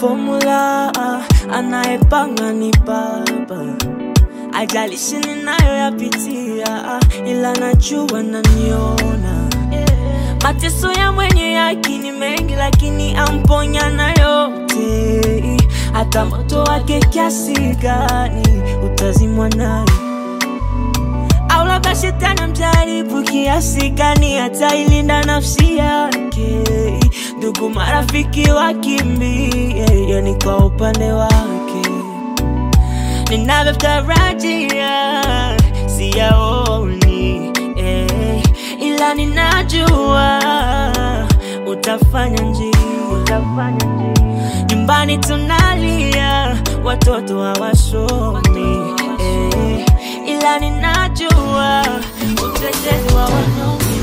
formula, anayepanga ni Baba. Ajalishi ninayoyapitia, ila najua naniona. Mateso ya mwenye haki ni mengi, lakini amponya na yote. Hata moto wake kiasi gani utazimwa naye au labda shetani amjaribu kiasi gani atailinda nafsi yake. Ndugu marafiki wakimbie, yani kwa upande wake ninavyotarajia siyaoni, eh, ila ninajua utafanya njia, utafanya njia. Nyumbani tunalia, watoto hawasomi eh, ila ninajua utetezi wa wanaume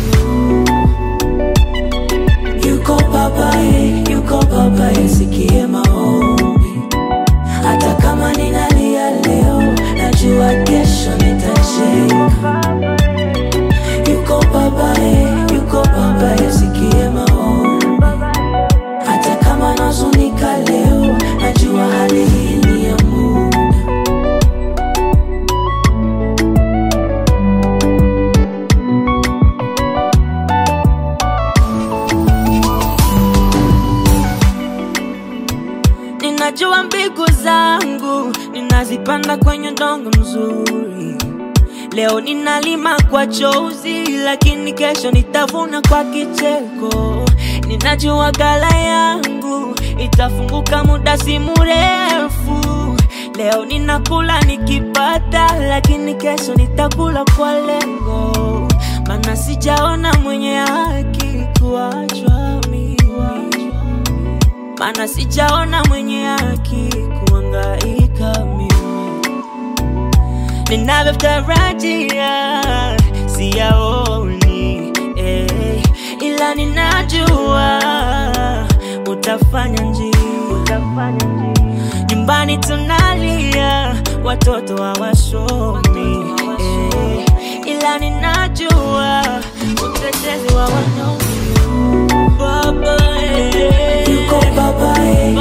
Yuko babaye, yuko babaye, sikie maombi. Hata kama ninalia leo, najua kesho nitacheka. Yuko babaye, yuko babaye, sikie maombi. Hata kama nazunika leo, najua hali hii ni ya muda. Ninajua mbegu zangu ninazipanda kwenye udongo mzuri. Leo ninalima kwa chozi, lakini kesho nitavuna kwa kicheko. Ninajua gala yangu itafunguka muda si mrefu. Leo ninakula nikipata, lakini kesho nitakula kwa lengo, maana sijaona mwenye haki kuachwa mimi maana sijaona mwenye haki kuangaika mimi ninavyotarajia siyaoni eh, ila ninajua utafanya njia, utafanya njia. Nyumbani tunalia, watoto hawasomi eh, ila ninajua utetezi wa wanaume Baba eh. Yuko babaye,